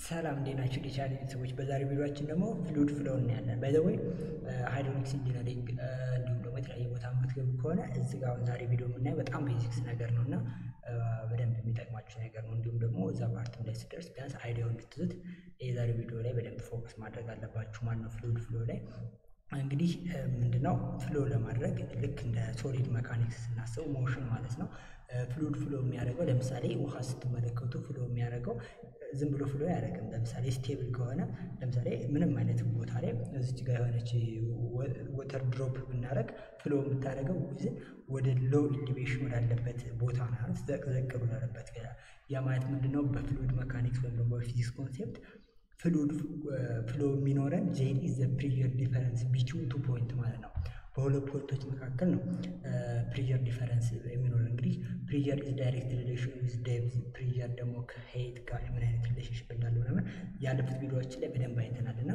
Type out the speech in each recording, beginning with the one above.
ሰላም እንዴት ናችሁ? ዲቻል ቤተሰቦች በዛሬ ቪዲዮችን ደግሞ ፍሉድ ፍሎ እናያለን። ባይ ዘ ወይ ሃይድሮሊክስ ኢንጂነሪንግ እንዲሁም ደግሞ የተለያየ ቦታ የምትገቡ ከሆነ እዚህ ጋር አሁን ዛሬ ቪዲዮ የምናየው በጣም ቤዚክስ ነገር ነው እና በደንብ የሚጠቅማችሁ ነገር ነው። እንዲሁም ደግሞ እዛ ፓርትም ላይ ስደርስ ቢያንስ አይዲያው እንድትይዙት የዛሬ ቪዲዮ ላይ በደንብ ፎከስ ማድረግ አለባችሁ ማለት ነው። ፍሉድ ፍሎ ላይ እንግዲህ ምንድነው ፍሎ ለማድረግ ልክ እንደ ሶሊድ መካኒክስ ስናስበው ሞሽን ማለት ነው። ፍሉድ ፍሎ የሚያደርገው ለምሳሌ ውሃ ስትመለከቱ ፍሎ የሚያደርገው ዝም ብሎ ፍሎ አያደርግም። ለምሳሌ ስቴብል ከሆነ ለምሳሌ ምንም አይነት ቦታ ላይ እዚች ጋር የሆነች ወተር ድሮፕ ብናደርግ ፍሎ የምታደርገው ዊዝን ወደ ሎው ኢሊቬሽን ወዳለበት ቦታ ማለት ዘቅዘቅ ወዳለበት ያ ማለት ምንድነው? በፍሉድ መካኒክስ ወይም ደግሞ በፊዚክስ ኮንሴፕት ፍሉድ ፍሎ የሚኖረን ዜድ ኢዝ ዘ ፕሪየር ዲፈረንስ ቢትዊን ቱ ፖይንት ማለት ነው። በሁለት ፖይንቶች መካከል ነው ፕሪየር ዲፈረንስ የሚኖረን። እንግዲህ ፕሪየር ኢዝ ዳይሬክት ሪሌሽን ዊዝ ዴፕዝ፣ ፕሪየር ደግሞ ከሄይት ጋር ምን አይነት ሪሌሽንሽፕ እንዳለው ምናምን ያለፉት ቪዲዮዎችን ላይ በደንብ አይተናል እና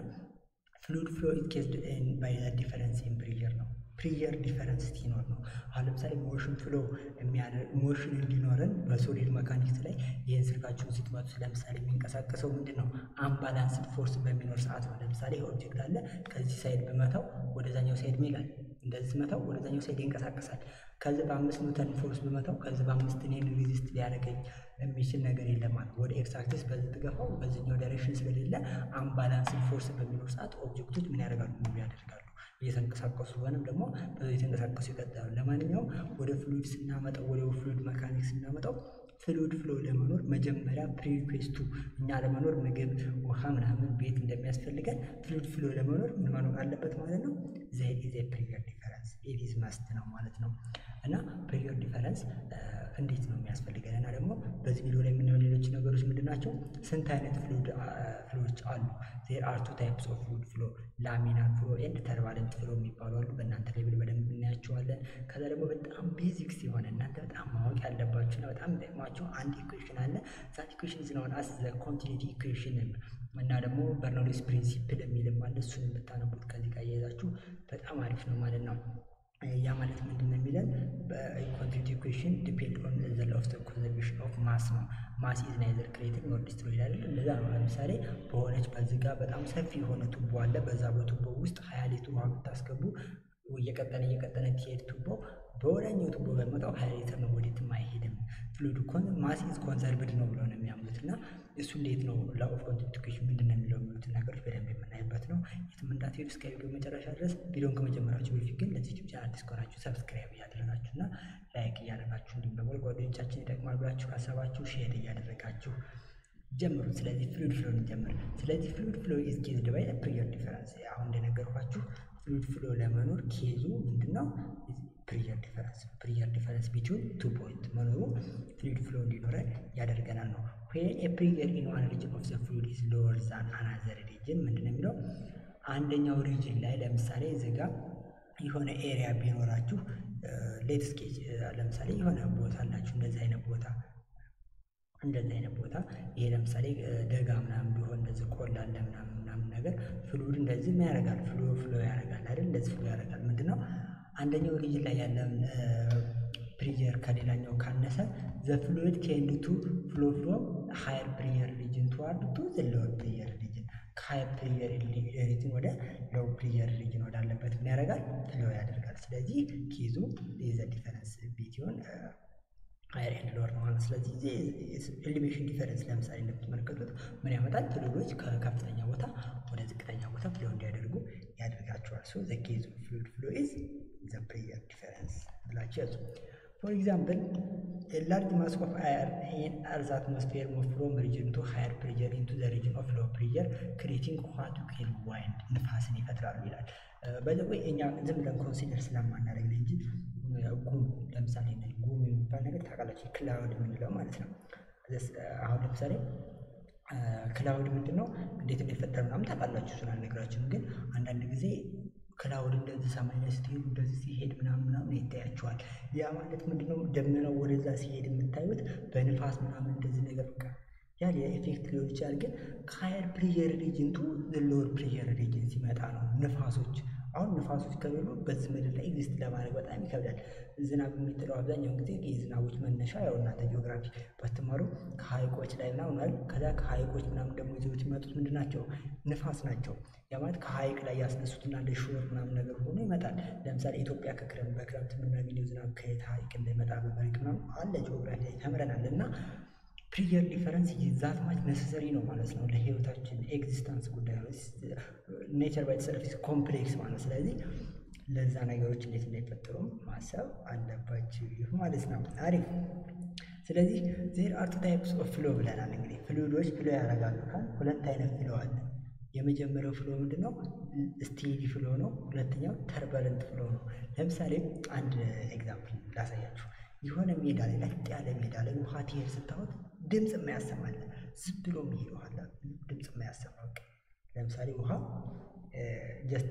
ፍሉድ ፍሎ ኢዝ ኬዝድ ባይ ዘ ዲፈረንስ ኢን ፕሪየር ነው። ፕሪየር ዲፈረንስ ሲኖር ነው። አሁን ለምሳሌ ሞሽን ፍሎ የሚያደርግ ሞሽን እንዲኖረን በሶሊድ መካኒክስ ላይ ይህን ስልካችሁን ስትመቱ ለምሳሌ የሚንቀሳቀሰው ምንድን ነው? አምባላንስድ ፎርስ በሚኖር ሰዓት ነው። ለምሳሌ ኦብጀክት አለ ከዚህ ሳይድ ብመታው ወደዛኛው ሳይድ ሚላል እንደዚህ ስመታው ወደዛኛው ሳይድ ይንቀሳቀሳል። ከዚህ በአምስት ኒውተን ፎርስ ብመታው ከዚህ በአምስት እኔን ሪዚስት ሊያደርገኝ የሚችል ነገር የለም ማለት ወደ ኤክስ አክሲስ በዚህ ትገፋው በዚህኛው ዳይሬክሽን ስለሌለ አምባላንስድ ፎርስ በሚኖር ሰዓት ኦብጀክቶች ምን ያደርጋሉ? ሙቭ ያደርጋሉ እየተንቀሳቀሱ ወይም ደግሞ እየተንቀሳቀሱ ይቀጥላሉ። ለማንኛውም ወደ ፍሉድ ስናመጣው ወደ ፍሉድ መካኒክስ ስናመጣው ፍሉድ ፍሎ ለመኖር መጀመሪያ ፕሪሪኩዌስቱ እኛ ለመኖር ምግብ፣ ውሃ ምናምን ቤት እንደሚያስፈልገን ፍሉድ ፍሎ ለመኖር ምን መኖር አለበት ማለት ነው። ዜድ ኢዝ ፕሪየር ዲፈረንስ ኢዝ መስት ነው ማለት ነው። እና ፕሪየር ዲፈረንስ እንዴት ነው የሚያስፈልገን? እና ደግሞ በዚህ ቪዲዮ ላይ የምናየው ሌሎች ነገሮች ምንድን ናቸው? ስንት አይነት ፍሉድ ፍሎዎች አሉ? ዜር አር ቱ ታይፕስ ኦፍ ፍሉድ ፍሎ ላሚናር ፍሎ ኤንድ ተርባለንት ፍሎ የሚባሉ አሉ። በእናንተ ሌብል በደንብ እናያቸዋለን። ከዛ ደግሞ በጣም ቤዚክስ የሆነ እናንተ በጣም ማወቅ ያለባችሁና በጣም የሚጠቅማቸው አንድ ኢኩዌሽን አለ። ዛት ኢኩዌሽን ኢዝ ኖን አስ ዘ ኮንቲኒቲ ኢኩዌሽን እና ደግሞ በርኖሊስ ፕሪንሲፕል የሚልም አለ። እሱን የምታነቡት ከዚህ ጋር እያያዛችሁ በጣም አሪፍ ነው ማለት ነው። ያ ማለት ምንድን ነው የሚለን በኮንቲኒቲ ኢኩዌሽን ዲፔንድ ኦን ዘ ሎው ኦፍ ዘ ኮንዘርቬሽን ኦፍ ማስ ነው። ማስ ኢዝ ናይዘር ክሬቲንግ ኖር ዲስትሮይድ አይደል? እንደዛ ነው። ለምሳሌ በሆነች በዚህ ጋር በጣም ሰፊ የሆነ ቱቦ አለ። በዛ በቱቦ ውስጥ ሀያ ሊትር ውሃ ብታስገቡ እየቀጠነ እየቀጠነ ትሄድ ቱቦ በወዳኛው ቱቦ በመጣው ሀያ ሊትር ነው፣ ወዴትም አይሄድም። ፍሉድ ማስ ኢዝ ኮንዘርቭድ ነው ብለው ነው የሚያምኑት እና እሱ እንዴት ነው ላው ኦፍ ኮንቲኒቲ ኢኩዌሽን ምንድን ነው የሚለው የሚሉትን ነገሮች በደንብ የምናይበት ነው። የትም እንዳትሄዱ እስከ ቪዲዮ መጨረሻ ድረስ። ቪዲዮን ከመጀመራችሁ በፊት ግን ለዚህ ዩቲዩብ ቻናል አዲስ ከሆናችሁ ሰብስክራይብ እያደረጋችሁ እና ላይክ እያደረጋችሁ እንዲሁም ደግሞ ጓደኞቻችን ይጠቅማል ብላችሁ ካሰባችሁ ሼር እያደረጋችሁ ጀምሩ። ስለዚህ ፍሉድ ፍሎ እንጀምር። ስለዚህ ፍሉድ ፍሎ ኢዝ ኬዝድ ባይ ፕሪየር ዲፈረንስ። አሁን እንደነገርኳችሁ ፍሉድ ፍሎ ለመኖር ኬዙ ምንድነው? ፕሪየር ዲፈረንስ ፕሪየር ዲፈረንስ ቢትዊን ቱ ፖይንት መኖሩ ፍሉድ ፍሎ እንዲኖረን ያደርገናል ነው። ዌን ኤ ፕሪየር ኢን ዋን ሪጅን ኦፍ ዘ ፍሉድ ኢዝ ሎወር ዛን አናዘር ሪጅን ምንድነው የሚለው አንደኛው ሪጅን ላይ ለምሳሌ እዚህ ጋር የሆነ ኤሪያ ቢኖራችሁ ሌት ስኬጅ ለምሳሌ የሆነ ቦታ አላችሁ እንደዚህ አይነት ቦታ እንደዚህ አይነት ቦታ ይሄ ለምሳሌ ደጋ ምናምን ቢሆን እንደዚህ ቆላ አለ ምናምን ምናምን ነገር ፍሉድ እንደዚህ ምን ያደርጋል? ፍሎ ፍሎ ያደርጋል አይደል? እንደዚህ ፍሎ ያደርጋል። ምንድነው አንደኛው ሪጅን ላይ ያለን ፕሪየር ከሌላኛው ካነሰ ዘ ፍሉድ ቴንድ ቱ ፍሎ ፍሮም ሃየር ፕሪየር ሪጅን ቱዋርድ ቱ ዘ ሎወር ፕሪየር ሪጅን ከሃየር ፕሪየር ሪጅን ወደ ሎው ፕሪየር ሪጅን ወዳለበት ምን ያደርጋል? ፍሎ ያደርጋል። ስለዚህ ኬዙ የዘ ዲፈረንስ ቢትዊን ሃየር ኤንድ ሎወር ነው ማለት። ስለዚህ ኤሊቬሽን ዲፈረንስ ለምሳሌ እንደምትመለከቱት ምን ያመጣል? ፍሉዶች ከከፍተኛ ቦታ ወደ ዝቅተኛ ቦታ ፍሎ እንዲያደርጉ ያደርጋቸዋል። ሶ ዘ ኬዝ ኦፍ ፍሉድ ፍሎ ኢዝ ዘ ፕሪየር ዲፈረንስ ብላችሁ ያዙ። ፎር ኤግዛምፕል ላርጅ ማስ ኦፍ አየር ኢን አርዝ አትሞስፌር ሙቭ ፍሮም ሪጅን ቱ ሃየር ፕሪየር ኢንቱ ዘ ሪጅን ኦፍ ሎው ፕሪየር ክሬቲንግ ዋት ዊ ኮል ዋይንድ ንፋስን ይፈጥራሉ ይላል። በዚህ እኛ ዝም ብለን ኮንሲደር ስለማናደርግ ነው እንጂ ጉም ለምሳሌ ጉም የሚባል ነገር ታውቃላችሁ፣ ክላውድ የምንለው ማለት ነው። አሁን ለምሳሌ ክላውድ ምንድን ነው እንዴት እንደፈጠረ ምናምን ታውቃላችሁ፣ እሱን አልነግራችሁም። ግን አንዳንድ ጊዜ ክላውድ እንደዚህ ሰማይ ላይ ስትሄዱ እንደዚህ ሲሄድ ምናምን ምናምን ይታያቸዋል። ያ ማለት ምንድነው ደመናው ወደዛ ሲሄድ የምታዩት በንፋስ ምናምን እንደዚህ ነገር በቃ ያ የኤፌክት ሊሆን ይችላል። ግን ከሀየር ፕሪየር ሪጅን ቱ ሎወር ፕሪየር ሪጅን ሲመጣ ነው ንፋሶች አሁን ንፋሶች ከሌሉ በዚህ ምድር ላይ ኤግዚስት ለማድረግ በጣም ይከብዳል። ዝናብ የሚጥለው አብዛኛውን ጊዜ የዝናቦች መነሻ ያው እናንተ ጂኦግራፊ ባትማሩ ከሀይቆች ላይ ምናምን አይደል? ከዛ ከሀይቆች ምናምን ደግሞ ይዘውት የሚመጡት ምንድን ናቸው? ንፋስ ናቸው። ያ ማለት ከሀይቅ ላይ ያስነሱትና እንደ ሾር ምናምን ነገር ሆኖ ይመጣል። ለምሳሌ ኢትዮጵያ ከክረምት በክረምት የምናገኘው ዝናብ ከየት ሀይቅ እንደሚመጣ በመሬት ምናምን አለ ጂኦግራፊ ላይ ተምረናል እና ፕሪየር ዲፈረንስ ዛት ማች ነሰሰሪ ነው ማለት ነው ለህይወታችን ኤግዚስተንስ ጉዳይ ነው። ኔቸር ባይ ኢትሰልፍ ኮምፕሌክስ ማለት ነው። ስለዚህ ለዛ ነገሮች እንዴት እንዳይፈጠሩ ማሰብ አለባችሁ ማለት ነው። አሪፍ። ስለዚህ ዜር አር ቱ ታይፕስ ኦፍ ፍሎ ብለናል። እንግዲህ ፍሉይዶች ፍሎ ያደርጋሉ ካል ሁለት አይነት ፍሎ አለ። የመጀመሪያው ፍሎ ምንድን ነው? ስቴዲ ፍሎ ነው። ሁለተኛው ተርበለንት ፍሎ ነው። ለምሳሌ አንድ ኤግዛምፕል ላሳያችሁ። የሆነ ሜዳ ላይ ለጥ ያለ ሜዳ ላይ ውሃ ትሄድ ስታወት ድምፅ የማያሰማለ ዝም ብሎ የሚሄድ ውሃ አለ፣ ድምፅ የማያሰማ ለምሳሌ ውሃ ጀስት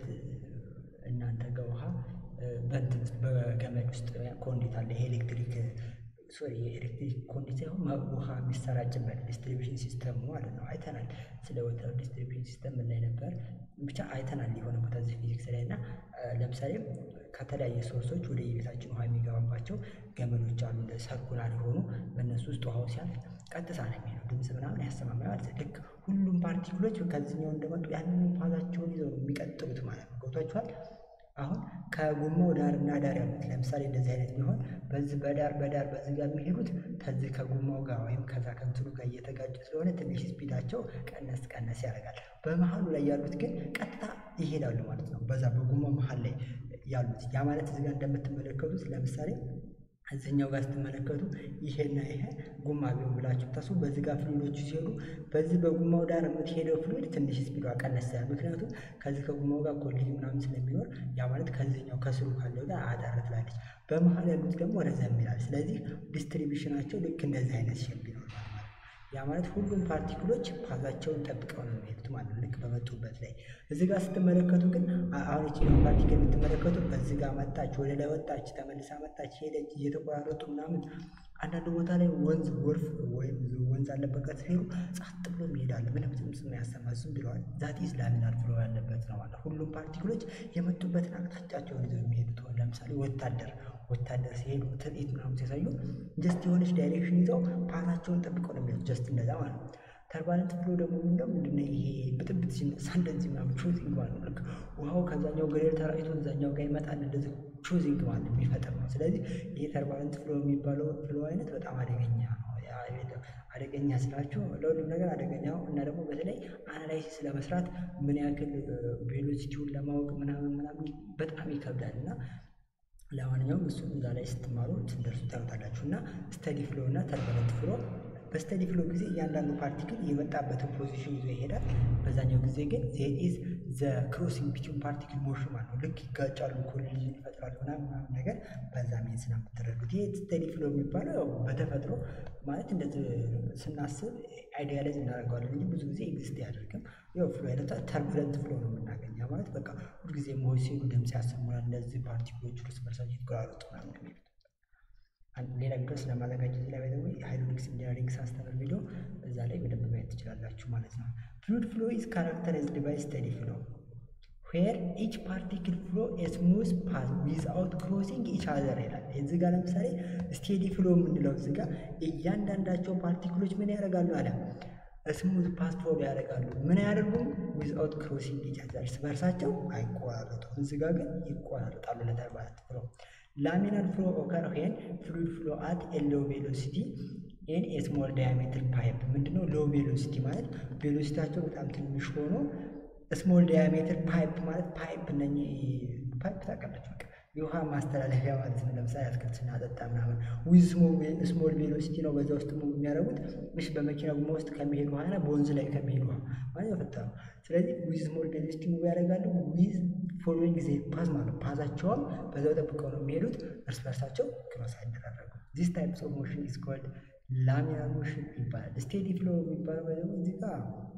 እናንተ ጋር ውሃ በእንትን በገመድ ውስጥ ኮንዲት አለ። ይሄ ኤሌክትሪክ ሶሪ የኤሌክትሪክ ኮንዲት ሳይሆን ውሃ የሚሰራጭበት ዲስትሪቢሽን ሲስተም ማለት ነው። አይተናል። ስለ ወተር ዲስትሪቢሽን ሲስተም ምን ላይ ነበር ብቻ አይተናል። የሆነ ቦታ እዚህ ፊዚክስ ላይ እና ለምሳሌ ከተለያየ ሶርሶች ወደ የቤታችን ውሃ የሚገባባቸው ገመዶች አሉ። እንደ ሰርኩላር የሆኑ በእነሱ ውስጥ ውሃው ሲያልፍ ቀጥታ ነው የሚሄደው። ድምፅ ምናምን ያሰማማ ማለት ልክ ሁሉም ፓርቲክሎች ከዚህኛው እንደመጡ ያንን ፓዛቸውን ይዘው ነው የሚቀጥሉት ማለት ነው። ገብቷችኋል? አሁን ከጎማው ዳር እና ዳር ያሉት ለምሳሌ እንደዚህ አይነት ቢሆን በዚህ በዳር በዳር በዚህ ጋር የሚሄዱት ከዚህ ከጎማው ጋር ወይም ከዛ ከእንትኑ ጋር እየተጋጩ ስለሆነ ትንሽ ስፒዳቸው ቀነስ ቀነስ ያደርጋል። በመሀሉ ላይ ያሉት ግን ቀጥታ ይሄዳሉ ማለት ነው። በዛ በጎማው መሀል ላይ ያሉት ያ ማለት እዚህ ጋር እንደምትመለከቱት ለምሳሌ እዚህኛው ጋር ስትመለከቱ ይሄና ይሄ ጉማ ቢሆን ብላችሁ ታስቡ። በዚህ ጋር ፍሉይዶቹ ሲሄዱ በዚህ በጉማው ዳር የምትሄደው ፍሉይድ ትንሽ ስፒዷ ቀነስ ያለ፣ ምክንያቱም ከዚህ ከጉማው ጋር ኮሊዥን ምናምን ስለሚኖር ያ ማለት ከዚህኛው ከስሩ ካለው ጋር አጠር ትላለች። በመሀል ያሉት ደግሞ ረዘም ይላል። ስለዚህ ዲስትሪቢሽናቸው ልክ እንደዚህ አይነት ሼፕ ይኖራል። ያ ማለት ሁሉም ፓርቲክሎች ፓዛቸውን ጠብቀው ነው የሚሄዱት ማለት ነው፣ ልክ በመጡበት ላይ። እዚህ ጋር ስትመለከቱ ግን አሁን ይቺን ፓርቲክል የምትመለከቱ በዚህ ጋር መጣች፣ ወደ ላይ ወጣች፣ ተመልሳ መጣች፣ ሄደች፣ እየተቆራረጡ ምናምን። አንዳንድ ቦታ ላይ ወንዝ ጎርፍ ወይም ወንዝ አለበት ጋር ሲሄዱ ጸጥ ብሎ ይሄዳል። ምንም ድምፅ የማያሰማ ዝም ብለዋል። ዛት ኢዝ ላሚናር ፍሎ ያለበት ነው ማለት ሁሉም ፓርቲክሎች የመጡበትን አቅጣጫቸውን ይዘው የሚሄዱት ለምሳሌ ወታደር ወታደር ሲሄዱ ትርኢት ምናምን ሲያሳዩ ጀስት የሆነች ዳይሬክሽን ይዘው ፓታቸውን ጠብቀው ነው የሚሄዱት። ጀስት እንደዛ ማለት ነው። ተርባለንት ፍሎ ደግሞ ምንድነው? ምንድነው ይሄ ብጥብጥ ሲነሳ እንደዚህ ምናምን ቾዚንግ ማለት ነው። ልክ ውሃው ከዛኛው ገደል ተራጭቶ እዛኛው ጋር ይመጣል። እንደዚህ ቾዚንግ ማለት የሚፈጠር ነው። ስለዚህ ይሄ ተርባለንት ፍሎ የሚባለው ፍሎ አይነት በጣም አደገኛ ነው። አደገኛ ስላችሁ ለሁሉም ነገር አደገኛ ነው እና ደግሞ በተለይ አናላይሲስ ለመስራት ምን ያክል ቬሎሲቲውን ለማወቅ ምናምን ምናምን በጣም ይከብዳል እና ለማንኛውም እሱ እዛ ላይ ስትማሩ ትደርሱ ታዩታላችሁ። እና ስተዲ ፍሎ እና ተርበለንት ፍሎ በስተዲ ፍሎ ጊዜ እያንዳንዱ ፓርቲክል የመጣበትን ፖዚሽን ይዞ ይሄዳል። በዛኛው ጊዜ ግን ዜር ኢዝ ዘ ክሮሲንግ ቢትዊን ፓርቲክል ሞሽን ማለት ነው። ልክ ይጋጫሉ፣ ኮሊዥን ይፈጥራሉ ምናምን ምናምን ነገር በዛ ሜንስ ነው የምትረዱት። ይሄ ስተዲ ፍሎ የሚባለው ያው በተፈጥሮ ማለት እንደዚህ ስናስብ አይዲያላይዝ እናደርገዋለን እንጂ ብዙ ጊዜ ኤግዚስት አያደርግም። ያው ፍሎ አይነቷ ተርቡለንት ፍሎ ነው የምናገኘው ማለት በቃ ሁልጊዜ መሆን ሲሉ ድምፅ ያሰሙናል። እነዚህ ፓርቲክሎች እርስ በርሳቸው የተቆራረጡ ምናምን የሚሉት ሌላ ቪዲዮ ስለማዘጋጀት ላይ ወይ ሃይድሮሊክስ ኢንጂነሪንግ ሳስተምር ቪዲዮ እዛ ላይ በደንብ ማየት ትችላላችሁ ማለት ነው። ፍሉድ ፍሎ ኢዝ ካራክተራይዝድ ባይ ስተዲ ፍሎ ዌር ኢች ፓርቲክል ፍሎ ስሙዝ ፓዝ ዊዝአውት ክሮሲንግ ኢች አዘር ይላል። እዚህ ጋር ለምሳሌ ስቴዲ ፍሎ የምንለው እዚህ ጋር እያንዳንዳቸው ፓርቲክሎች ምን ያደርጋሉ አለ ስሙዝ ፓስ ፍሎ ያደርጋሉ። ምን አያደርጉም? ዊዝአውት ክሮሲንግ ኢች አዘር እርስ በርሳቸው አይቆራረጡም። እዚህ ጋር ግን ይቆራረጣሉ። ለተርባለት ፍሎ ላሚናር ፍሎ ኦከር ዌን ፍሉድ ፍሎ አት ኤ ሎው ቬሎሲቲ ኤን ኤ ስሞል ዳያሜትር ፓይፕ ምንድነው? ሎው ቬሎሲቲ ማለት ቬሎሲቲያቸው በጣም ትንሽ ሆኖ ስሞል ዳያሜትር ፓይፕ ማለት ፓይፕ እነ ፓይፕ ታውቃላችሁ፣ በቃ የውሃ ማስተላለፊያ ማለት ነው። ለምሳሌ አትክልት ስናጠጣ ምናምን ዊዝ ስሞል ቬሎሲቲ ነው በዛ ውስጥ ሙቭ የሚያደርጉት እሺ፣ በመኪና ጎማ ውስጥ ከሚሄድ ውሃና በወንዝ ላይ ከሚሄድ ውሃ ማለት የፈጠረው። ስለዚህ ዊዝ ስሞል ቬሎሲቲ ሙቭ ያደርጋሉ ዊዝ ፎሎዊንግ ጊዜ ፓዝ ማለት ፓዛቸውም በዛው ጠብቀው ነው የሚሄዱት፣ እርስ በርሳቸው ክሮስ አይደራረጉም። ዚስ ታይፕስ ኦፍ ሞሽን ኢዝ ኮልድ ላሚናር ሞሽን ይባላል። ስቴዲ ፍሎ የሚባለው ደግሞ እዚህ ጋር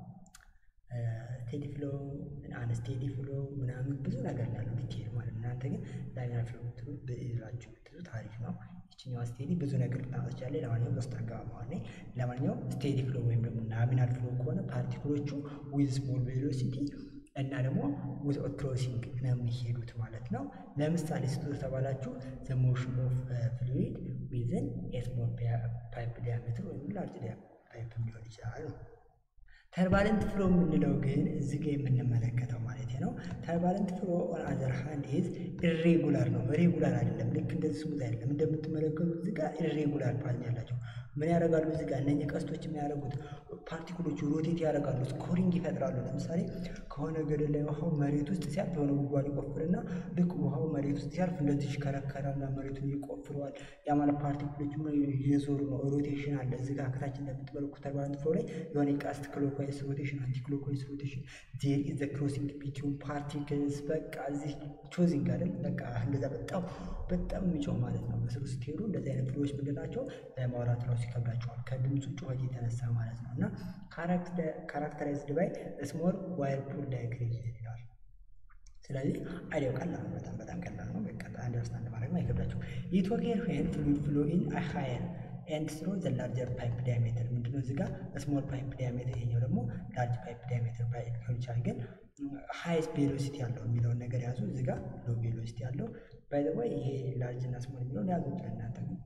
ስቴዲ ፍሎ አንስቴዲ ፍሎ ምናምን ብዙ ነገር ያለው ዲቴል ማለት ነው። እናንተ ግን ላሚናር ፍሎ ብትሉ ብላችሁ ብትሉ ታሪፍ ነው። ይችኛዋ ስቴዲ ብዙ ነገር ልታመጣች ለማንኛውም ውስጥ አርገባ ማለት ለማንኛውም ስቴዲ ፍሎ ወይም ደግሞ ላሚናር ፍሎ ከሆነ ፓርቲክሎቹ ዊዝ ስሞል ቬሎሲቲ እና ደግሞ ዊዝአውት ክሮሲንግ ነው የሚሄዱት ማለት ነው። ለምሳሌ ስጡ ተባላችሁ ዘ ሞሽን ኦፍ ፍሉዊድ ዊዝን ኤስሞል ፓይፕ ዲያሜትር ወይም ላርጅ ፓይፕ ሊሆን ይችላል ነው። ተርባለንት ፍሎ የምንለው ግን እዚህ ጋር የምንመለከተው ማለት ነው። ተርባለንት ፍሎ ኦን አዘር ሃንድ ኢዝ ኢሬጉላር ነው፣ ሬጉላር አይደለም። ልክ እንደዚህ ስሙዝ አይደለም። እንደምትመለከቱት እዚህ ጋር ኢሬጉላር ፓዝ ያላቸው ምን ያደርጋሉ? እዚህ ጋር እነኚህ ቀስቶች የሚያደርጉት ፓርቲክሎቹ ሮቴት ያደርጋሉ፣ ስኮሪንግ ይፈጥራሉ። ለምሳሌ ከሆነ ገደል ላይ ውሃው መሬት ውስጥ ሲያልፍ የሆነ ጉድጓድ ይቆፍርና ልክ ውሃው መሬት ውስጥ ሲያልፍ እንደዚህ ይሽከረከራልና መሬቱን ይቆፍረዋል። ያ ማለት ፓርቲክሎቹ የዞሩ ነው፣ ሮቴሽን አለ። እዚህ ጋር ከታች እንደምትመለከቱት ተርባለንት ፍሎ ላይ የሆነ ቀስት ክሎክዋይስ ሮቴሽን፣ አንቲ ክሎክዋይስ ሮቴሽን ዜር ኢዝ ዘ ክሮሲንግ ቢትዊን ፓርቲክልስ። በቃ እዚህ ቾዚንግ አይደል? በቃ እንደዛ በጣም በጣም የሚጮህ ማለት ነው። በስሩ ስትሄዱ እንደዚህ አይነት ፍሎዎች ምንድን ናቸው? ማውራት ራሱ ይከብዳቸዋል ከድምፁ ጩኸት የተነሳ ማለት ነው። እና ካራክተራይዝድ ባይ ስሞል ዋይር ፑል ዳያግሬም ይላል። ስለዚህ አይዲያው ቀላል ነው፣ በጣም በጣም ቀላል ነው። በቃ አንደርስታንድ ማድረግ አይከብዳቸው። ኢት ኦኬር ዌን ፍሉድ ፍሎ ኢን አ ሃየር ኤንድ ስሮ ዘ ላርጀር ፓይፕ ዲያሜትር ምንድነው? እዚህ ጋር ስሞል ፓይፕ ዲያሜትር፣ ይሄኛው ደግሞ ላርጅ ፓይፕ ዲያሜትር ሊሆን ይችላል። ግን ሃይስት ቬሎሲቲ ያለው የሚለውን ነገር ያዙ። እዚህ ጋር ሎ ቬሎሲቲ ያለው ባይ ዘ ወይ ይሄ ላርጅ እና ስሞል የሚለውን ያዙት ለእናንተ ነው።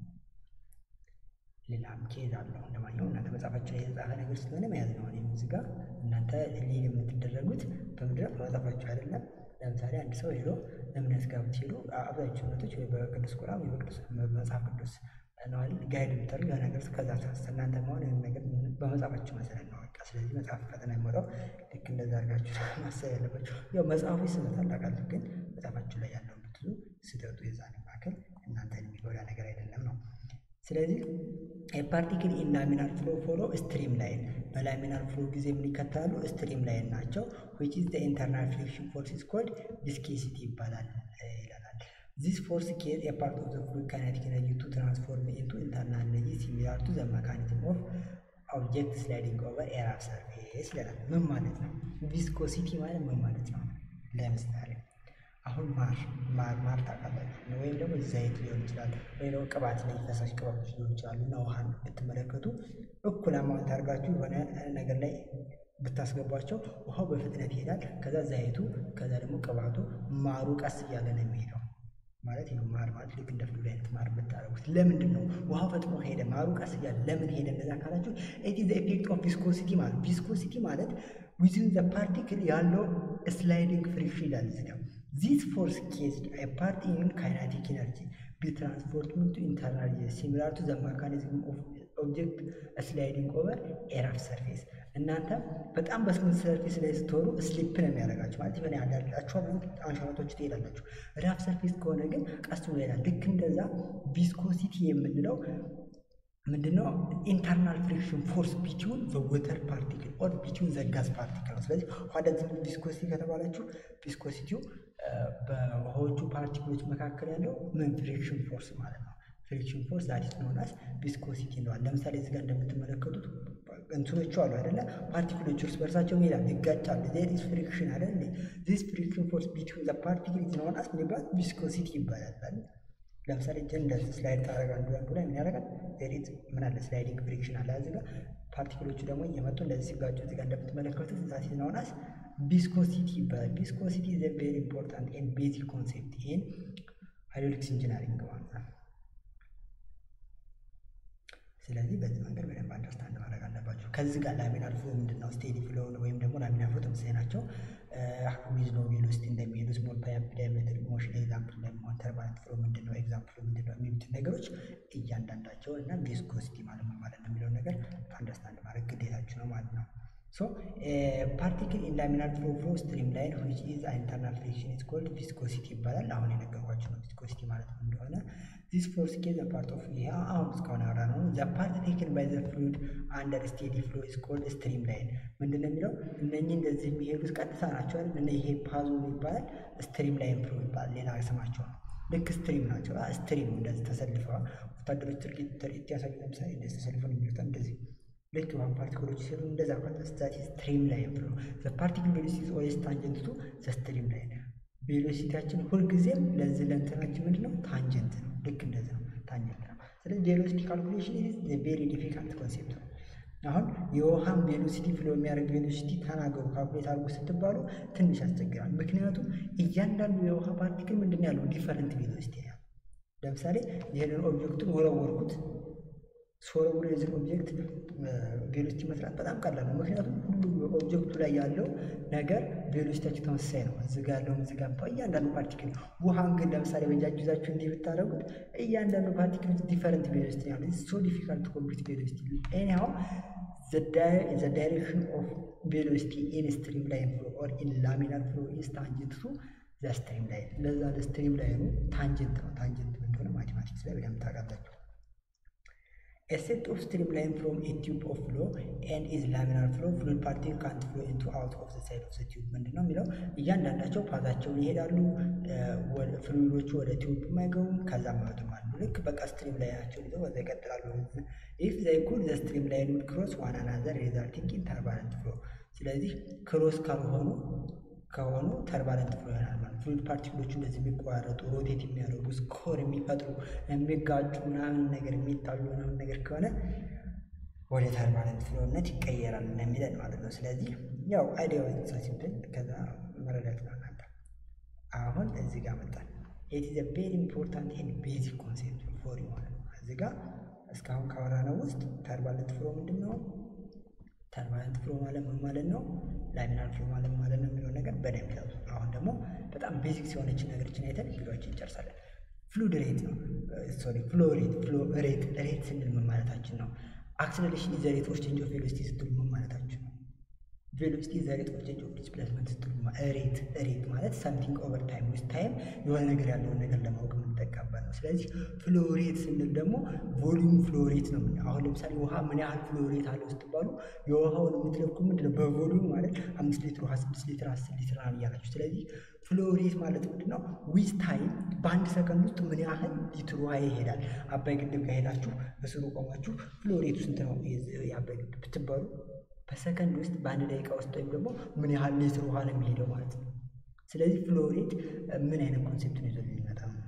ሌላም ኬዝ አለው። እንደማንኛውም እናንተ መጽሐፋችሁ ላይ የተጻፈ ነገር ስለሆነ መያዝ ነው። እኔም እዚህ ጋር እናንተ ሊል የምትደረጉት በምድረ በመጽሐፋችሁ አይደለም። ለምሳሌ አንድ ሰው ሄዶ እምነት ጋር ብትሄዱ አብዛኞቹ እምነቶች ወይ በቅዱስ ቁርአን ወይ በቅዱስ መጽሐፍ ቅዱስ ነዋል ጋይድ የምታደርግ የሆነ ነገር ከዛ ሳስ እናንተ መሆን ይህን ነገር በመጽሐፋችሁ መሰረት ነው። በቃ ስለዚህ መጽሐፍ ፈተና የሚወጣው ልክ እንደዛ አድርጋችሁ ማሰብ ያለባችሁ። ያው መጽሐፉ ስህተት አላቃለሁ፣ ግን መጽሐፋችሁ ላይ ያለውን ብትዙ ስህተቱ የዛን መካከል እናንተን የሚጎዳ ነገር አይደለም ነው። ስለዚህ ፓርቲክል ኢን ላሚናር ፍሎ ፎሎ ስትሪም ላይን በላሚናር ፍሎ ጊዜ ምን ይከተላሉ? ስትሪም ላይን ናቸው። ዊች ኢዝ ኢንተርናል ፍሪክሽን ፎርስ ኢዝ ኮልድ ቪስኮሲቲ ይባላል ይለናል። ዚስ ፎርስ ኬዝ ኤ ፓርት ኦፍ ዘ ፍሉድ ካይኔቲክ ኤነርጂ ቱ ትራንስፎርም ኢንቱ ኢንተርናል ኤነርጂ ሲሚላር ቱ ዘ መካኒዝም ኦፍ ኦብጀክት ስላይዲንግ ኦቨር ኤ ራፍ ሰርፌስ ይለናል። ምን ማለት ነው? ቪስኮሲቲ ማለት ምን ማለት ነው? ለምሳሌ አሁን ማር ማር ማር ታውቃላችሁ፣ ወይም ደግሞ ዘይት ሊሆን ይችላል፣ ወይም ደግሞ ቅባት ላይ ፈሳሽ ቅባቶች ሊሆን ይችላሉ። እና ውሃን ብትመለከቱ እኩል አማውንት አድርጋችሁ የሆነ ነገር ላይ ብታስገቧቸው ውሃው በፍጥነት ይሄዳል። ከዛ ዘይቱ፣ ከዛ ደግሞ ቅባቱ፣ ማሩ ቀስ እያለ ነው የሚሄደው ማለት ነው። ማር ማለት ልክ እንደ ፍሉድ አይነት ማር ብታደርጉት ለምንድን ነው ውሃው ፈጥኖ ሄደ፣ ማሩ ቀስ እያለ ለምን ሄደ? እንደዛ ካላችሁ ኢት ኢዝ ኤፌክት ኦፍ ቪስኮሲቲ ማለት ቪስኮሲቲ ማለት ዊዝን ዘ ፓርቲክል ያለው ስላይዲንግ ፍሪክሽን ይላል እዚህ ጋር ዚስ ፎርስ ኬዝድ ኤ ፓርት ኢን ካይናቲክ ኤነርጂ ቢ ትራንስፖርትመንት ቱ ኢንተርናል ሲሚላር ቱ ዘ ሜካኒዝም ኦፍ ኦብጀክት ስላይዲንግ ኦቨር ኤ ራፍ ሰርፌስ። እናንተ በጣም በስሙዝ ሰርፌስ ላይ ስትሆኑ ስሊፕ ነው የሚያደርጋችሁ ማለት ይሆን ያዳላችሁ አንሸራቶች ትሄዳላችሁ። ራፍ ሰርፌስ ከሆነ ግን ቀስ ብሎ ይሄዳል። ልክ እንደዛ ቪስኮሲቲ የምንለው ምንድነው? ኢንተርናል ፍሪክሽን ፎርስ ቢትዊን ዘ ወተር ፓርቲክል ኦር ቢትዊን ዘ ጋዝ ፓርቲክል ነው። ስለዚህ ዋት ዳዝ ቪስኮሲቲ ከተባላችሁ ቪስኮሲቲው በውሃዎቹ ፓርቲክሎች መካከል ያለው ምን ፍሪክሽን ፎርስ ማለት ነው። ፍሪክሽን ፎርስ ዛት ኢዝ ኖን አስ ቪስኮሲቲ እንለዋለን። ለምሳሌ እዚህ ጋር እንደምትመለከቱት እንትኖቹ አሉ አይደለ? ፓርቲክሎቹ እርስ በርሳቸው ይላል ይጋጫሉ። ዜር ኢዝ ፍሪክሽን አይደል? ዚስ ፍሪክሽን ፎርስ ቢትዊን ዘ ፓርቲክል ኢዝ ኖን አስ ምን ይባላል? ቪስኮሲቲ ይባላል። ለምሳሌ እጅን እንደዚህ ስላይድ ታደርግ አንዱ አንዱ ላይ ምን ያደርጋል? ዜር ኢዝ ምን አለ? ስላይዲንግ ፍሪክሽን አለ እዚህ ጋር። ፓርቲክሎቹ ደግሞ እየመጡ እንደዚህ ሲጋጩ እዚህ ጋር እንደምትመለከቱት ዛት ኢዝ ኖን አስ ቪስኮሲቲ ይባላል። ቪስኮሲቲ ኢዝ ኤ ቬሪ ኢምፖርታንት ኤንድ ቤዚክ ኮንሴፕት ኢን ሃይድሮሊክስ ኢንጂነሪንግ ማለት ነው። ስለዚህ በዚህ መንገድ በደንብ አንደርስታንድ ማድረግ አለባቸው። ከዚህ ጋር ላሚናር ፍሎ ምንድን ነው? ስቴዲ ፍሎ ወይም ደግሞ ላሚናር ፍሎ ተመሳሳይ ናቸው። ዊዝ ሎ ቬሎሲቲ እንደሚሄዱ ስሞል ፓይፕ ዳያሜትር ሞሽን ኤግዛምፕል እንደሚሆን ተርባለንት ፍሎ ምንድን ነው? ኤግዛምፕል ምንድን ነው? የሚሉትን ነገሮች እያንዳንዳቸው እና ቪስኮሲቲ ማለት ነው ማለት ነው የሚለውን ነገር አንደርስታንድ ማድረግ ግዴታችሁ ነው ማለት ነው። ሶ ፓርቲክል ኢን ላሚናር ፍሎ ፍሎ ስትሪም ላይን ዊች ኢዝ ኢንተርናል ፍሪክሽን ኢዝ ኮልድ ቪስኮሲቲ ይባላል። አሁን የነገርኳችሁ ነው ቪስኮሲቲ ማለት ነው እንደሆነ ዚስ ፎርስ ኬዝ ፓርት ኦፍ ይሄ አሁን እስካሁን ያወራ ነው። ዘ ፓርት ቴክን ባይ ዘ ፍሉድ አንደር ስቴዲ ፍሎ ኢዝ ኮልድ ስትሪም ላይን ምንድን ነው የሚለው እነኚህ እንደዚህ የሚሄዱት ቀጥታ ናቸው አይደል? እና ይሄ ፓዙ ይባላል ስትሪም ላይን ፍሎ ይባላል። ሌላ ስማቸው ነው። ልክ ስትሪም ናቸው። ስትሪም እንደዚህ ተሰልፈዋል። ወታደሮች ትርኢት ትርኢት ያሳዩ ለምሳሌ እንደዚህ ተሰልፈው ነው የሚወጣ እንደዚህ ልክ ውሃ ፓርቲክሎች ሲሆኑ እንደዛ ስታቲ ስትሪም ላይን ፍሎ ዘ ፓርቲክል ቬሎሲቲ ኢዝ ኦልዌይስ ታንጀንት ቱ ዘ ስትሪም ላይን ቬሎሲቲያችን ሁልጊዜም ለዚህ ለእንትናችን ምንድን ነው ታንጀንት ነው። ልክ እንደዚህ ነው ታንጀንት ነው። ስለዚህ ቬሎሲቲ ካልኩሌሽን ኢዝ ቬሪ ዲፊካልት ኮንሴፕት ነው። አሁን የውሃን ቬሎሲቲ ፍሎ የሚያደርግ ቬሎሲቲ ተናገሩ ካልኩሌት አድርጎ ስትባሉ ትንሽ ያስቸግራል። ምክንያቱም እያንዳንዱ የውሃ ፓርቲክል ምንድን ያለው ዲፈረንት ቬሎሲቲ ያለው። ለምሳሌ ይህንን ኦብጀክቱን ወረወርኩት ስወረውር የዚህን ኦብጀክት ቬሎሲቲ መስራት በጣም ቀላል ነው። ምክንያቱም ሁሉም ኦብጀክቱ ላይ ያለው ነገር ቬሎሲቲያቸው ተመሳሳይ ነው። እዚህ ጋር ያለውን እዚህ ጋር እያንዳንዱ ፓርቲክል ውሃን ግን ለምሳሌ በእጃችሁ ይዛችሁ እንዲህ ብታደርጉት እያንዳንዱ ፓርቲክል ዲፈረንት ቬሎሲቲ ያለ ሶ ዲፊካልት ኮምፕሊት ቬሎሲቲ ኤኒሃው ዘ ዳይሬክሽን ኦፍ ቬሎሲቲ ኢን ስትሪም ላይን ፍሎ ኦር ኢን ላሚናር ፍሎ ኢዝ ታንጀንት ቱ ዘ ስትሪም ላይን። ለዛ ለስትሪም ላይኑ ታንጀንት ነው። ታንጀንት እንደሆነ ማቴማቲክስ ላይ በደንብ ታውቃላችሁ። A set of streamline from a tube of flow and is laminar flow fluid particle can't flow into out of the side of the tube ምንድን ነው የሚለው እያንዳንዳቸው ፓዛቸውን ይሄዳሉ ፍሉይዶቹ ወደ ቲዩብ አይገቡም ከዛም አይወጡም አሉ ልክ በቃ ስትሪም ላይናቸውን ይዘው በዛ ይቀጥላሉ ኢፍ ዘይ ኩድ ዘ ስትሪም ላይን ውድ ክሮስ ዋን አናዘር ሪዛልቲንግ ኢን ተርባለንት ፍሎ ስለዚህ ክሮስ ካልሆኑ ከሆኑ ተርባለንት ፍሎ ይሆናል ማለት ፍሉድ ፓርቲክሎቹ እንደዚህ የሚቆራረጡ ሮቴት የሚያደርጉ ስኮር የሚፈጥሩ የሚጋጩ ምናምን ነገር የሚጣሉ ምናምን ነገር ከሆነ ወደ ተርባለንት ፍሎነት ይቀየራል እንደሚለን ማለት ነው። ስለዚህ ያው አይዲያው ሲምፕል ከዛ መረዳት ነው እናንተ። አሁን እዚህ ጋር መጣል ኢት ኢዝ ቬሪ ኢምፖርታንት ኤንድ ቤዚክ ኮንሴፕት ፎር ማለት ነው። እዚህ ጋር እስካሁን ካወራነው ውስጥ ተርባለንት ፍሎ ምንድን ነው? ተርባለንት ፍሎ ማለት ምን ማለት ነው? ላሚናር ፍሎ ማለት ማለት ነው የሚለው ነገር በደንብ ያዙ። አሁን ደግሞ በጣም ቤዚክስ የሆነች ነገሮችን አይተን ቪዲዮችን እንጨርሳለን። ፍሉድ ሬት ነው ሶሪ ፍሎ ሬት ፍሎ ሬት ሬት ስንል ምን ማለታችን ነው? አክሰለሬሽን ኢዝ ዘ ሬት ኦፍ ቼንጅ ኦፍ ቬሎሲቲ ስትሉ ምን ማለታችን ነው? ቬሎሲቲ ኢዝ ዘ ሬት ኦፍ ቼንጅ ኦፍ ዲስፕሌስመንት ስትሉ ሬት ሬት ማለት ሳምቲንግ ኦቨር ታይም ዊዝ ታይም የሆነ ነገር ያለውን ነገር ለማወቅ የምንጠቀምበት ነው። ስለዚህ ፍሎ ሬት ስንል ደግሞ ቮሊዩም ፍሎ ሬት ነው። አሁን ለምሳሌ ውሃ ምን ያህል ፍሎ ሬት አለው ስትባሉ የውሃውን የምትለኩ ምንድን ነው? በቮሊዩም ማለት አምስት ሊትር ውሃ ስድስት ሊትር አስር ሊትር ነው እያላችሁ። ስለዚህ ፍሎ ሬት ማለት ምንድን ነው? ዊዝ ታይም በአንድ ሰከንድ ውስጥ ምን ያህል ሊትር ውሃ ይሄዳል። አባይ ግድብ ጋር ሄዳችሁ በስሩ ቆማችሁ ፍሎ ሬቱ ስንት ነው የአባይ ግድብ ብትባሉ በሰከንድ ውስጥ በአንድ ደቂቃ ውስጥ ወይም ደግሞ ምን ያህል ሊትር ውሃ ነው የሚሄደው ማለት ነው። ስለዚህ ፍሎ ሬት ምን አይነት ኮንሴፕትን ይዞ የሚመጣ ነው?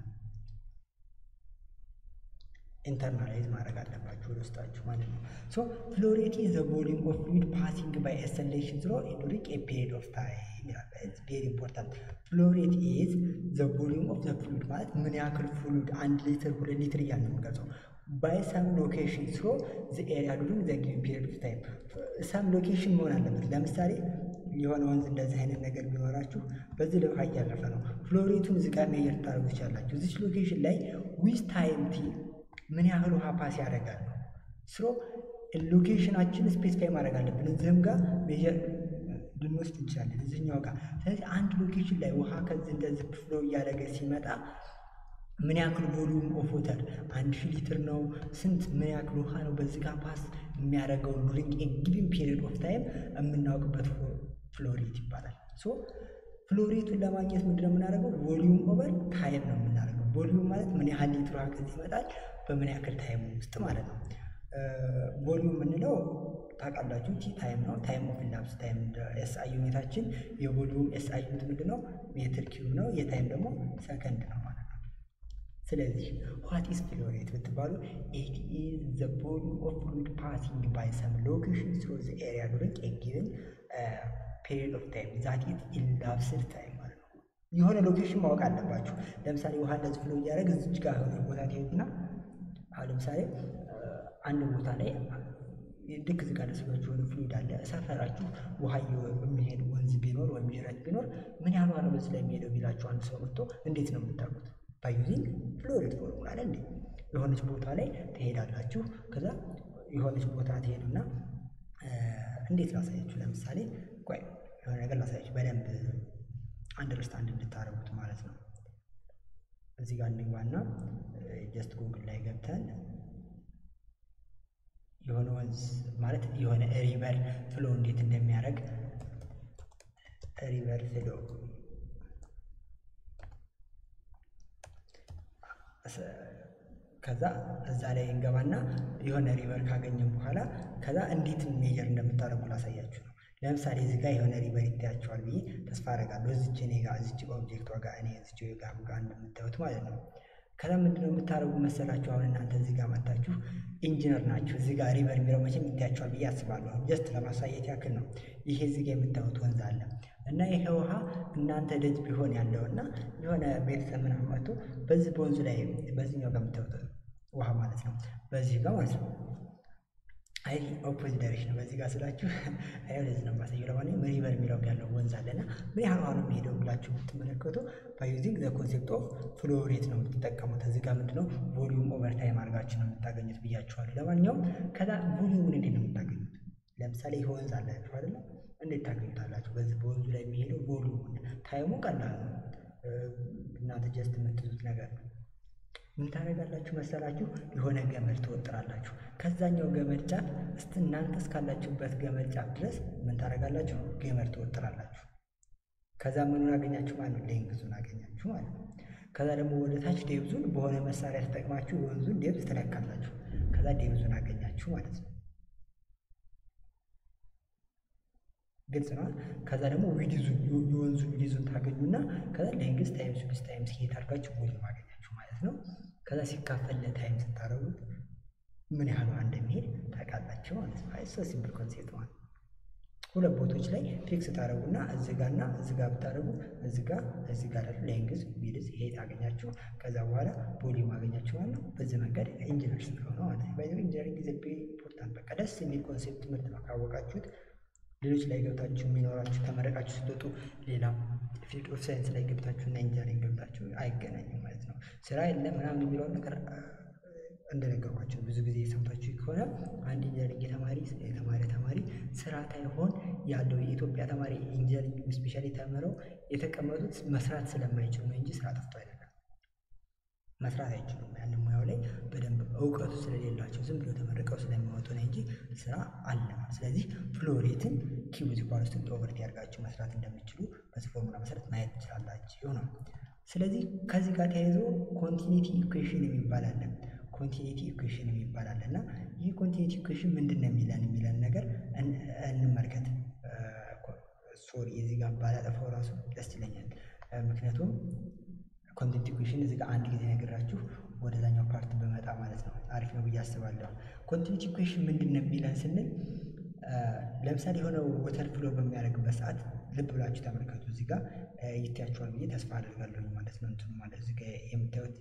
ኢንተርናላይዝ ማድረግ አለባችሁ ወደ ውስጣችሁ ማለት ነው። ሶ ፍሎ ሬት ኢዝ ዘ ቮሊዩም ኦፍ ፍሉይድ ፓሲንግ ባይ ኤ ሰሌክሽን ትሩ ዱሪንግ ኤ ፒሪድ ኦፍ ታይም ይላል። ኢትስ ቬሪ ኢምፖርታንት። ፍሎ ሬት ኢዝ ዘ ቮሊዩም ኦፍ ዘ ፍሉይድ ማለት ምን ያክል ፍሉይድ አንድ ሊትር ሁለት ሊትር እያልን ነው የምንገልጸው ባይ ሰም ሎኬሽን ስሮ ዘ ኤሪያ ዱሪንግ ዘ ጊቭን ፒሪድ ኦፍ ታይም ሰም ሎኬሽን መሆን አለበት። ለምሳሌ የሆነ ወንዝ እንደዚህ አይነት ነገር ቢኖራችሁ በዚህ ላይ ውሃ እያለፈ ነው። ፍሎሬቱን እዚህ ጋር ሜየር ታደርጉ ትችላላችሁ። እዚች ሎኬሽን ላይ ዊዝ ታይም ቲ ምን ያህል ውሃ ፓስ ያደርጋል ነው ስሮ ሎኬሽናችን ስፔሲፋይ ማድረግ አለብን። እዚህም ጋር ሜየር ልንወስድ እንችላለን እዚህኛው ጋር። ስለዚህ አንድ ሎኬሽን ላይ ውሃ ከዚህ እንደዚህ ፍሎ እያደረገ ሲመጣ ምን ያክል ቮሊዩም ኦፍ ወተር አንድ ሺህ ሊትር ነው ስንት ምን ያክል ውሃ ነው በዚህ ጋር ፓስ የሚያደርገው ዱሪንግ ኤ ጊቪን ፒሪድ ኦፍ ታይም የምናውቅበት ፍሎሬት ይባላል። ሶ ፍሎሬቱን ለማግኘት ምንድነው የምናደርገው? ቮሊዩም ኦቨር ታይም ነው የምናደርገው። ቮሊዩም ማለት ምን ያህል ሊትር ውሃ ከዚህ ይመጣል በምን ያክል ታይም ውስጥ ማለት ነው። ቮሊዩም የምንለው ታውቃላችሁ ቲ ታይም ነው። ታይም ኦፍ ኢላፕስ ታይም ኤስ አይ ዩኒታችን የቮሊዩም ኤስ አይ ዩኒት ምንድን ነው? ሜትር ኪዩብ ነው። የታይም ደግሞ ሰከንድ ነው ማለት ነው። ስለዚህ ዋት ኢዝ ፍሎ ሬት ብትባሉ ኢት ኢዝ ዘ ቮሊዩም ኦፍ ፍሉይድ ፓሲንግ ባይ ሰም ሎኬሽን ስሩ ዘ ኤሪያ ዱሪንግ ኤ ጊቨን ፔሪድ ኦፍ ታይም ዛት ኢዝ ኢላፕስድ ታይም ማለት ነው። የሆነ ሎኬሽን ማወቅ አለባችሁ። ለምሳሌ ውሃ እንደዚህ ፍሎ እያደረገ እዚች ጋር የሆነ ቦታ ትሄዱና አሁን ለምሳሌ አንድ ቦታ ላይ ልክ እዚህ ጋር ደስባችሁ የሆነ ፍሉይድ አለ ሰፈራችሁ ውሃ የሚሄድ ወንዝ ቢኖር ወይም ጅረት ቢኖር ምን ያህል ውሃ ነው በዚህ ላይ የሚሄደው ቢላችሁ አንድ ሰው መጥቶ እንዴት ነው የምታውቁት? ባዩዚንግ ፍሎ ሬት ፎርሙላ አለ እንዴ የሆነች ቦታ ላይ ትሄዳላችሁ። ከዛ የሆነች ቦታ ትሄዱና እንዴት ላሳያችሁ? ለምሳሌ ቆይ የሆነ ነገር ላሳያችሁ በደንብ አንደርስታንድ እንድታደርጉት ማለት ነው። እዚህ ጋር እንግባና ጀስት ጉግል ላይ ገብተን የሆነ ወንዝ ማለት የሆነ ሪቨር ፍሎ እንዴት እንደሚያደርግ ሪቨር ፍሎ ከዛ እዛ ላይ እንገባና የሆነ ሪቨር ካገኘን በኋላ ከዛ እንዴት ሜጀር እንደምታደርጉ ላሳያችሁ ነው። ለምሳሌ እዚህ ጋር የሆነ ሪቨር ይታያቸዋል ብዬ ተስፋ አደርጋለሁ። እዚች እኔ ጋር እዚች ኦብጀክቷ ጋር እኔ እዚች ጋር ጋር እንደምታዩት ማለት ነው። ከዛ ምንድነው የምታደርጉ መሰላችሁ? አሁን እናንተ እዚህ ጋር መታችሁ ኢንጂነር ናችሁ። እዚህ ጋር ሪቨር የሚለው መቼም ይታያችኋል ብዬ አስባለሁ። ጀስት ለማሳየት ያክል ነው። ይሄ እዚህ ጋር የምታዩት ወንዝ አለ እና ይሄ ውሃ እናንተ ደጅ ቢሆን ያለው እና የሆነ ቤተሰብ ምናምን መጥቶ በዚህ በወንዙ ላይ በዚህኛው ጋር የምታዩት ውሃ ማለት ነው በዚህ ጋር ማለት ነው አይ ኦፖዚት ዳይሬክሽን ነው። በዚህ ጋር ስላችሁ አይ ወደዚህ ነው የማሳየው። ለማንኛውም ሪቨር የሚለው ያለው ወንዝ አለና ምን ያህል ውሃ ነው የሚሄደው ብላችሁ ብትመለከቱ ባዩዚንግ ዘ ኮንሴፕት ኦፍ ፍሎ ሬት ነው የምትጠቀሙት። እዚህ ጋር ምንድነው ቮሊዩም ኦቨር ታይም አድርጋችሁ ነው የምታገኙት ብያችኋለሁ። ለማንኛውም ከዛ ቮሊዩምን እንዴት ነው የምታገኙት? ለምሳሌ ይህ ወንዝ አላችሁ አይደለ? እንዴት ታገኙታላችሁ? በዚህ በወንዙ ላይ የሚሄደው ቮሊዩም ታይሙ ቀላል ነው። እናንተ ጀስት የምትይዙት ነገር ነው። ምን ታደርጋላችሁ መሰላችሁ? የሆነ ገመድ ትወጥራላችሁ። ከዛኛው ገመድ ጫፍ እስቲ እናንተ እስካላችሁበት ገመድ ጫፍ ድረስ ምን ታደርጋላችሁ? ገመድ ትወጥራላችሁ። ከዛ ምኑን አገኛችሁ ማለት ነው? ሌንግዙን አገኛችሁ ማለት ነው። ከዛ ደግሞ ወደ ታች ዴብዙን በሆነ መሳሪያ ተጠቅማችሁ የወንዙን ዴብዝ ትለካላችሁ። ከዛ ዴብዙን አገኛችሁ ማለት ነው። ግልጽ ነው። ከዛ ደግሞ ዊዲዙን የወንዙን ዊዲዙን ታገኙና ከዛ ሌንግዝ ታይምስ ዊድዝ ታይምስ ሄት አድርጋችሁ ቮሊዩም አገኛችሁ ማለት ነው። ከዛ ሲካፈል ለታይም ስታደርጉት ምን ያህል ውሃ እንደሚሄድ ታውቃላችሁ ማለት ነው። አይ ሶ ሲምፕል ኮንሴፕት ማለት ሁለት ቦቶች ላይ ፊክስ ታደርጉና እዚህ ጋር እና እዚህ ጋር ብታደርጉ እዚህ ጋር እዚህ ጋር ደግሞ ሌንግዝ ዊድዝ ሄት አገኛችሁ። ከዛ በኋላ ቮሊዩም አገኛችሁ ማለት ነው። በዚህ መንገድ ኢንጂነር ስለሆነ ማለት ነው። ባይዘው ኢንጂነሪንግ ኢዝ ቬሪ ኢምፖርታንት። በቃ ደስ የሚል ኮንሴፕት ትምህርት ነው ካወቃችሁት ሌሎች ላይ ገብታችሁ የሚኖራችሁ ተመረቃችሁ ስትወጡ ሌላ ፊልድ ኦፍ ሳይንስ ላይ ገብታችሁ እና ኢንጂነሪንግ ገብታችሁ አይገናኝም ማለት ነው። ስራ የለም ምናምን የሚለውን ነገር እንደነገርኳቸው ብዙ ጊዜ ሰምታችሁ ከሆነ አንድ ኢንጂነሪንግ የተማሪ የተማሪ ተማሪ ስራ ሳይሆን ያለው የኢትዮጵያ ተማሪ ኢንጂነሪንግ ስፔሻሊ ተምረው የተቀመጡት መስራት ስለማይችሉ ነው እንጂ ስራ ጠፍቶ አይደለም። መስራት አይችሉም። ያንን ሙያው ላይ በደንብ እውቀቱ ስለሌላቸው ዝም ብሎ ተመርቀው ስለሚወጡ ነው እንጂ ስራ አለ። ስለዚህ ፍሎሬትን ኪው ኢዝ ኢኳልስ ቱ ኦቨርቲ አድርጋችሁ መስራት እንደምችሉ በዚህ ፎርሙላ መሰረት ማየት ትችላላችሁ ነው። ስለዚህ ከዚህ ጋር ተያይዞ ኮንቲኒቲ ኢኩዌሽን የሚባል አለ። ኮንቲኒቲ ኢኩዌሽን የሚባል አለ እና ይህ ኮንቲኒቲ ኢኩዌሽን ምንድን ነው የሚለን የሚለን ነገር እንመልከት። ሶሪ የዚህ ጋር ባላጠፋው ራሱ ደስ ይለኛል። ምክንያቱም ኮንቲኒቲ ኢኩዌሽን እዚህ ጋር አንድ ጊዜ ነገራችሁ ወደዛኛው ፓርት በመጣ ማለት ነው አሪፍ ነው ብዬ አስባለሁ። ኮንቲኒቲ ኢኩዌሽን ምንድን ነው የሚለን ስንል ለምሳሌ የሆነ ወተር ፍሎ በሚያደርግበት ሰዓት ልብ ብላችሁ ተመልከቱ። እዚህ ጋር ይታያችኋል ብዬ ተስፋ አደርጋለሁ ማለት ነው። እንትኑ ማለት እዚህ ጋር የምታዩት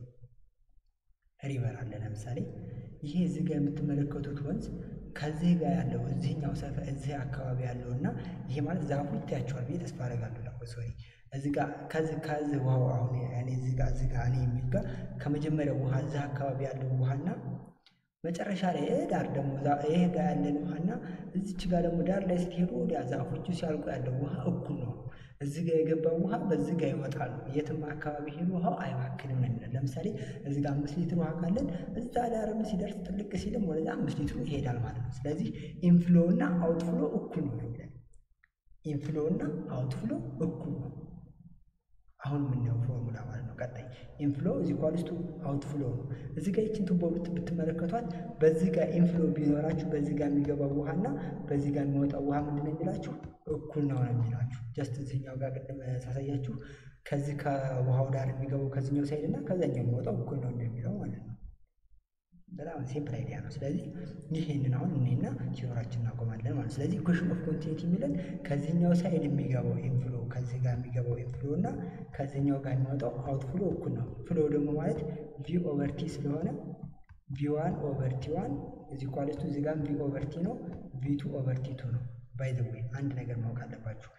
ሪቨር አለ። ለምሳሌ ይሄ እዚህ ጋር የምትመለከቱት ወንዝ ከዚህ ጋር ያለው እዚህኛው ሰፈ እዚህ አካባቢ ያለው እና ይሄ ማለት ዛፉ ይታያችኋል ብዬ ተስፋ አደርጋለሁ። ለ ሶሪ እዚህ ጋር ከዚህ ከዚህ ውሃው አሁን እኔ እዚህ ጋር እዚህ ጋር እኔ የሚል ጋር ከመጀመሪያው ውሃ እዚህ አካባቢ ያለው ውሃና መጨረሻ ላይ ዳር ደግሞ ይሄ ጋር ያለን ውሃና እዚች ጋር ደግሞ ዳር ላይ ስትሄዱ ወዲያ ዛፎቹ ሲያልቁ ያለው ውሃ እኩል ነው። እዚህ ጋር የገባው ውሃ በዚህ ጋር ይወጣሉ። የትም አካባቢ ሄዱ ውሃው አይባክንም ነው የሚለን። ለምሳሌ እዚህ ጋር አምስት ሊትር ውሃ ካለን እዛ ዳርም ሲደርስ ጥልቅ ሲልም ወደዛ አምስት ሊትሩ ይሄዳል ማለት ነው። ስለዚህ ኢንፍሎ እና አውትፍሎ እኩል ነው የሚለን። ኢንፍሎ እና አውትፍሎ እኩል ነው። አሁን የምናየው ፎርሙላ ማለት ነው። ቀጣይ ኢንፍሎ እዚ ኳልስቱ አውትፍሎ ነው። እዚህ ጋር ይችን ቱቦ ብትመለከቷት በዚህ ጋር ኢንፍሎ ቢኖራችሁ በዚህ ጋር የሚገባው ውሃና በዚህ ጋር የሚወጣው ውሃ ምንድን ነው የሚላችሁ? እኩል ነው ነው የሚላችሁ። ጀስት እዚህኛው ጋር ቅድም ሳሳያችሁ ከዚህ ከውሃው ዳር የሚገባው ከዚህኛው ሳይድ እና ከዛኛው የሚወጣው እኩል ነው እንደሚለው ማለት ነው። በጣም ሲምፕል አይዲያ ነው። ስለዚህ ይህንን አሁን እኔና ሲኖራችን እናቆማለን ማለት ስለዚህ ኢኩዌሽን ኦፍ ኮንቲኒቲ የሚለን ከዚህኛው ሳይድ የሚገባው ኢንፍሎ ከዚህ ጋር የሚገባው ኢንፍሎ እና ከዚህኛው ጋር የሚወጣው አውትፍሎ እኩል ነው። ፍሎ ደግሞ ማለት ቪ ኦቨር ቲ ስለሆነ ቪ ዋን ኦቨር ቲ ዋን እዚ ኳሊስቱ እዚ ጋር ቪ ኦቨር ቲ ነው፣ ቪ ቱ ኦቨር ቲ ቱ ነው። ባይ ዘ ዌይ አንድ ነገር ማወቅ አለባችሁ።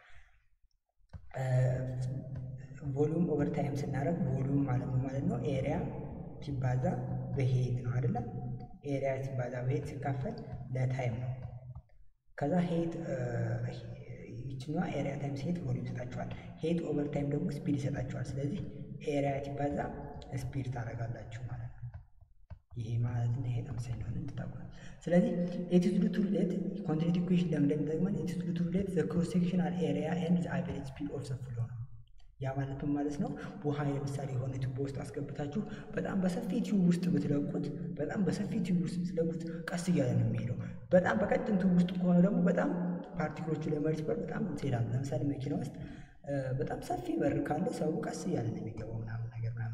ቮሉም ኦቨር ታይም ስናደርግ ቮሉም ማለት ነው ማለት ነው ኤሪያ ሲባዛ በሄት ነው አይደለም። ኤሪያ ሲባዛ በሄት ሲካፈል ለታይም ነው። ከዛ ሄት ይችኛዋ ኤሪያ ታይምስ ሄት ቮሊዩም ይሰጣችኋል። ሄት ኦቨር ታይም ደግሞ ስፒድ ይሰጣችኋል። ስለዚህ ኤሪያ ሲባዛ ስፒድ ታደርጋላችሁ ማለት ነው። ይሄ ማለት ነው ይሄ ተመሳሳይ እንደሆነ እንድታውቁ ነው። ስለዚህ ኢት ኢዝ ቱ ሪሌት ኮንቲኒቲ ኢኩዌሽን ለምን እንደሚጠቅመን ኢት ኢዝ ቱ ሪሌት ዘ ክሮስ ሴክሽናል ኤሪያ ኤንድ ዘ አቨሬጅ ስፒድ ኦፍ ዘ ፍሎ ነው። ያ ማለት ምን ማለት ነው? ውሃ ለምሳሌ የሆነ ቱቦ ውስጥ አስገብታችሁ በጣም በሰፊ ቲዩብ ውስጥ ብትለቁት በጣም በሰፊ ቲዩብ ውስጥ ብትለቁት ቀስ እያለ ነው የሚሄደው። በጣም በቀጭን ቱብ ውስጥ ከሆነ ደግሞ በጣም ፓርቲክሎቹ ለመሪስበር በጣም ትሄዳሉ። ለምሳሌ መኪና ውስጥ በጣም ሰፊ በር ካለ ሰው ቀስ እያለ ነው የሚገባው ምናምን ነገር ምናምን